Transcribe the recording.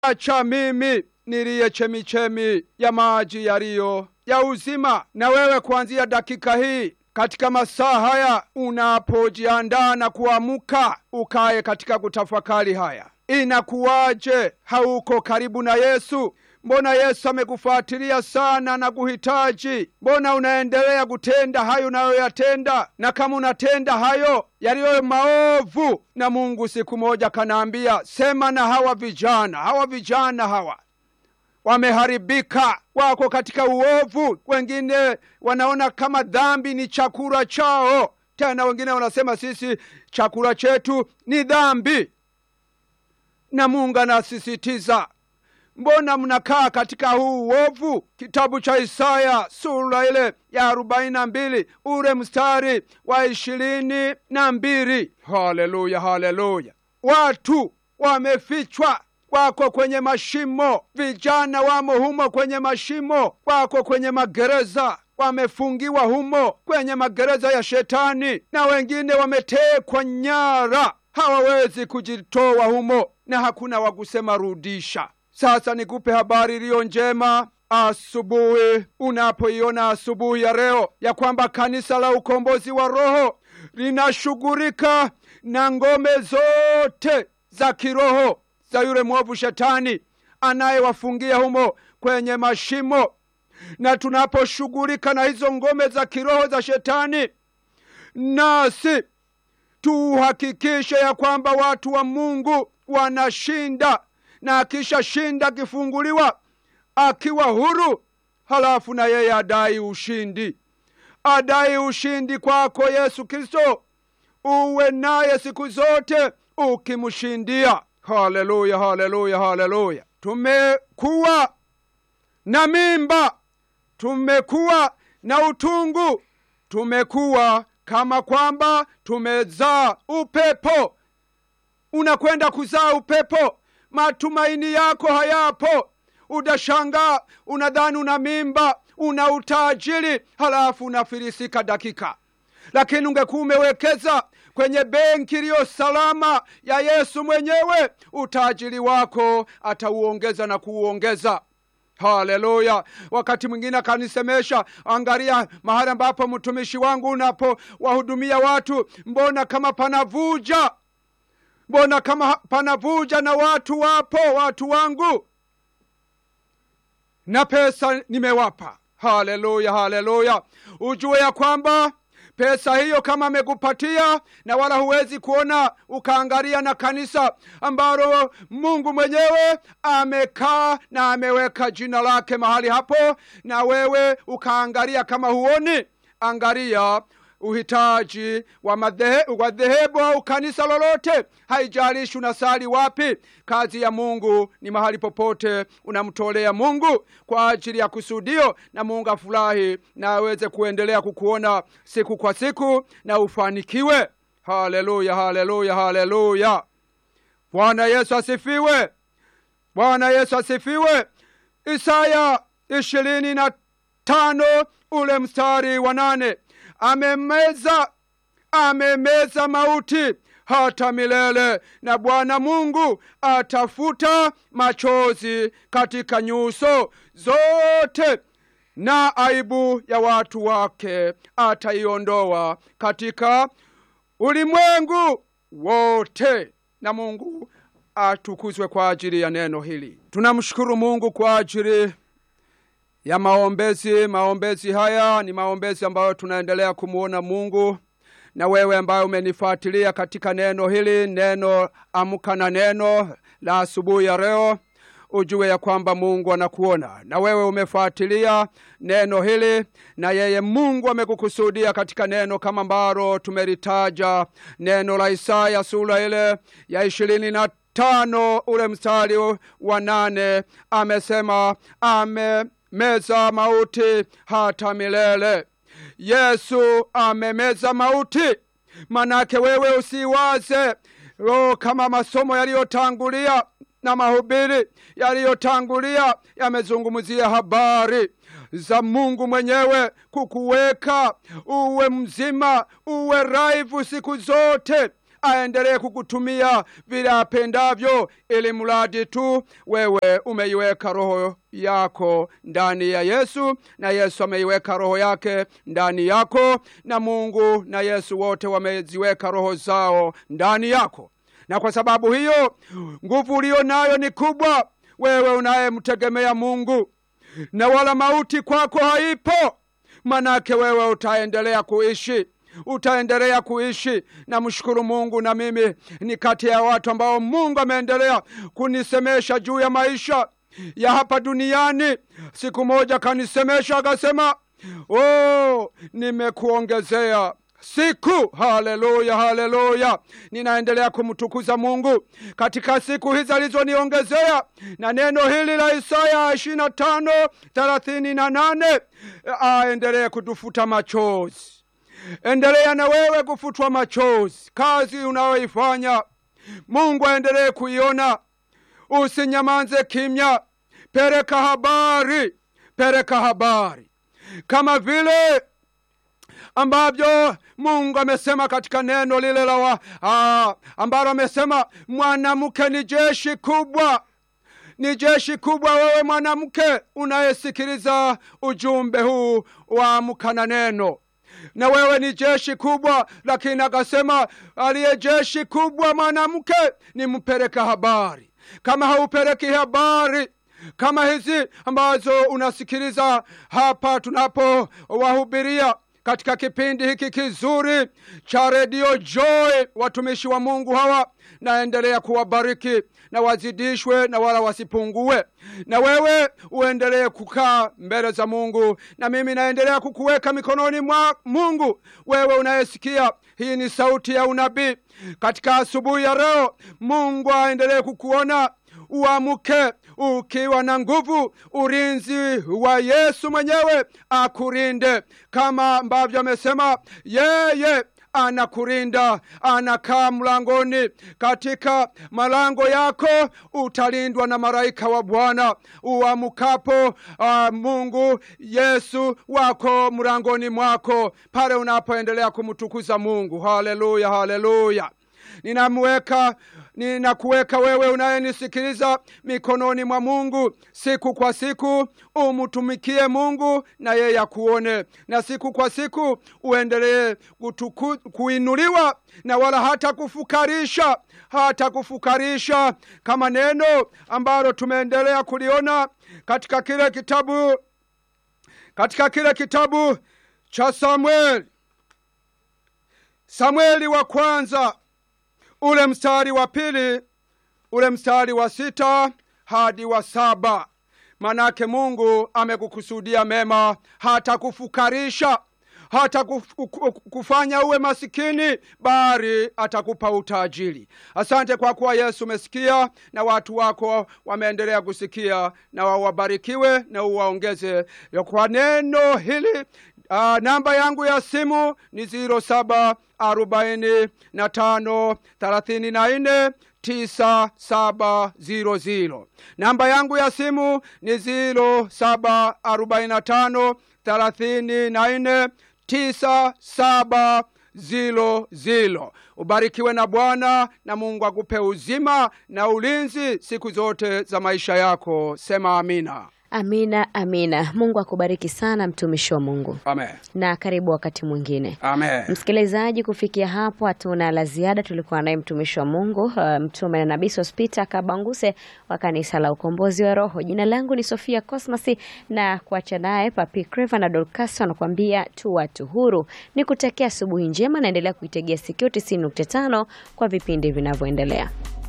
acha mimi niliye chemichemi ya maji yaliyo ya uzima. Na wewe kuanzia dakika hii katika masaa haya unapojiandaa na kuamka, ukaye katika kutafakari haya, inakuwaje hauko karibu na Yesu? Mbona Yesu amekufuatilia sana na kuhitaji? Mbona unaendelea kutenda hayo unayoyatenda? Na kama unatenda hayo yaliyo maovu, na Mungu siku moja kanaambia, sema na hawa vijana, hawa vijana hawa wameharibika, wako katika uovu. Wengine wanaona kama dhambi ni chakula chao, tena wengine wanasema sisi chakula chetu ni dhambi. Na Mungu anasisitiza mbona mnakaa katika huu uovu? Kitabu cha Isaya sura ile ya arobaini na mbili ule mstari wa ishirini na mbili. Haleluya, haleluya! Watu wamefichwa wako kwenye mashimo, vijana wamo humo kwenye mashimo, wako kwenye magereza, wamefungiwa humo kwenye magereza ya Shetani, na wengine wametekwa nyara, hawawezi kujitoa humo, na hakuna wa kusema rudisha. Sasa nikupe habari iliyo njema asubuhi, unapoiona asubuhi ya leo ya kwamba kanisa la ukombozi wa roho linashughulika na ngome zote za kiroho za yule mwovu shetani anayewafungia humo kwenye mashimo. Na tunaposhughulika na hizo ngome za kiroho za shetani, nasi tuhakikishe ya kwamba watu wa Mungu wanashinda, na akishashinda, akifunguliwa, akiwa huru, halafu na yeye adai ushindi, adai ushindi kwako Yesu Kristo, uwe naye siku zote ukimshindia. Haleluya, haleluya, haleluya! Tumekuwa na mimba, tumekuwa na utungu, tumekuwa kama kwamba tumezaa upepo. Unakwenda kuzaa upepo, matumaini yako hayapo. Utashangaa, unadhani una mimba, una utajiri, halafu unafilisika dakika lakini ungekuwa umewekeza kwenye benki iliyo salama ya Yesu mwenyewe, utajiri wako atauongeza na kuuongeza. Haleluya! Wakati mwingine akanisemesha, angalia mahali ambapo mtumishi wangu unapowahudumia watu, mbona kama panavuja, mbona kama panavuja, na watu wapo, watu wangu na pesa nimewapa. Haleluya, haleluya! Ujue ya kwamba pesa hiyo kama amekupatia na wala huwezi kuona ukaangalia na kanisa ambalo Mungu mwenyewe amekaa na ameweka jina lake mahali hapo, na wewe ukaangalia kama huoni, angalia uhitaji wa madhehebu au kanisa lolote, haijalishi unasali wapi. Kazi ya Mungu ni mahali popote unamtolea Mungu kwa ajili ya kusudio, na Mungu afurahi na aweze kuendelea kukuona siku kwa siku na ufanikiwe. Haleluya, haleluya, haleluya! Bwana Yesu asifiwe! Bwana Yesu asifiwe! Isaya ishirini na tano ule mstari wa nane amemeza amemeza mauti hata milele, na Bwana Mungu atafuta machozi katika nyuso zote, na aibu ya watu wake ataiondoa katika ulimwengu wote. Na Mungu atukuzwe kwa ajili ya neno hili. Tunamshukuru Mungu kwa ajili ya maombezi. Maombezi haya ni maombezi ambayo tunaendelea kumwona Mungu. Na wewe ambaye umenifuatilia katika neno hili, neno amka na neno la asubuhi ya leo, ujue ya kwamba Mungu anakuona, na wewe umefuatilia neno hili, na yeye Mungu amekukusudia katika neno kama ambalo tumelitaja, neno la Isaya sura ile ya ishirini na tano ule mstari wa nane amesema ame meza mauti hata milele. Yesu amemeza mauti. Manake wewe usiwaze o, kama masomo yaliyotangulia na mahubiri yaliyotangulia yamezungumzia habari za Mungu mwenyewe kukuweka uwe mzima, uwe raivu siku zote aendelee kukutumia vile apendavyo, ili mradi tu wewe umeiweka roho yako ndani ya Yesu na Yesu ameiweka roho yake ndani yako, na Mungu na Yesu wote wameziweka roho zao ndani yako, na kwa sababu hiyo nguvu uliyo nayo ni kubwa, wewe unayemtegemea Mungu, na wala mauti kwako haipo, manake wewe utaendelea kuishi utaendelea kuishi. Namshukuru Mungu, na mimi ni kati ya watu ambao Mungu ameendelea kunisemesha juu ya maisha ya hapa duniani. Siku moja kanisemesha akasema, oh, nimekuongezea siku. Haleluya, haleluya! Ninaendelea kumtukuza Mungu katika siku hizi alizoniongezea, na neno hili la Isaya ishirini na tano thelathini na nane aendelee kutufuta machozi. Endelea na wewe kufutwa machozi, kazi unayoifanya Mungu aendelee kuiona. Usinyamanze kimya, pereka habari, pereka habari kama vile ambavyo Mungu amesema katika neno lile la ah, ambalo amesema mwanamke ni jeshi kubwa, ni jeshi kubwa. Wewe mwanamke unayesikiliza ujumbe huu wa Amka na Neno, na wewe ni jeshi kubwa, lakini akasema aliye jeshi kubwa mwanamke ni mpeleka habari. Kama haupeleki habari kama hizi ambazo unasikiliza hapa tunapowahubiria katika kipindi hiki kizuri cha redio Joy, watumishi wa Mungu hawa naendelea kuwabariki na wazidishwe na wala wasipungue, na wewe uendelee kukaa mbele za Mungu, na mimi naendelea kukuweka mikononi mwa Mungu. Wewe unayesikia hii ni sauti ya unabii katika asubuhi ya leo, Mungu aendelee kukuona uamuke ukiwa na nguvu. Ulinzi wa Yesu mwenyewe akulinde kama ambavyo amesema yeye anakulinda, anakaa mlangoni. Katika malango yako utalindwa na malaika wa Bwana. Uamukapo, uh, Mungu Yesu wako mlangoni mwako pale unapoendelea kumtukuza Mungu. Haleluya, haleluya. Ninamweka, ninakuweka wewe unayenisikiliza mikononi mwa Mungu. Siku kwa siku umtumikie Mungu na yeye akuone, na siku kwa siku uendelee kuinuliwa na wala hata kufukarisha, hata kufukarisha, kama neno ambalo tumeendelea kuliona katika kile kitabu, katika kile kitabu cha Samueli, Samueli wa kwanza ule mstari wa pili ule mstari wa sita hadi wa saba manake Mungu amekukusudia mema, hata kufukarisha, hata kufanya uwe masikini, bali atakupa utajiri. Asante kwa kuwa Yesu umesikia na watu wako wameendelea kusikia, na wawabarikiwe na uwaongeze kwa neno hili. Uh, namba yangu ya simu ni ziro saba arobaini na tano thelathini na nne tisa saba ziro ziro. Namba yangu ya simu ni ziro saba arobaini na tano thelathini na nne tisa saba zilo zilo. Ubarikiwe na Bwana na Mungu akupe uzima na ulinzi siku zote za maisha yako. Sema amina. Amina, amina. Mungu akubariki sana mtumishi wa Mungu. Amen. Na karibu wakati mwingine. Amen. Msikilizaji, kufikia hapo hatuna la ziada. Tulikuwa naye mtumishi wa Mungu uh, mtume na nabii Sospita Kabanguse wa kanisa la Ukombozi wa Roho. Jina langu ni Sofia Cosmas na kuacha naye Papi Creva na Dorcas wanakuambia tu watu huru. Ni kutakia asubuhi njema, naendelea kuitegea sikio 90.5 kwa vipindi vinavyoendelea.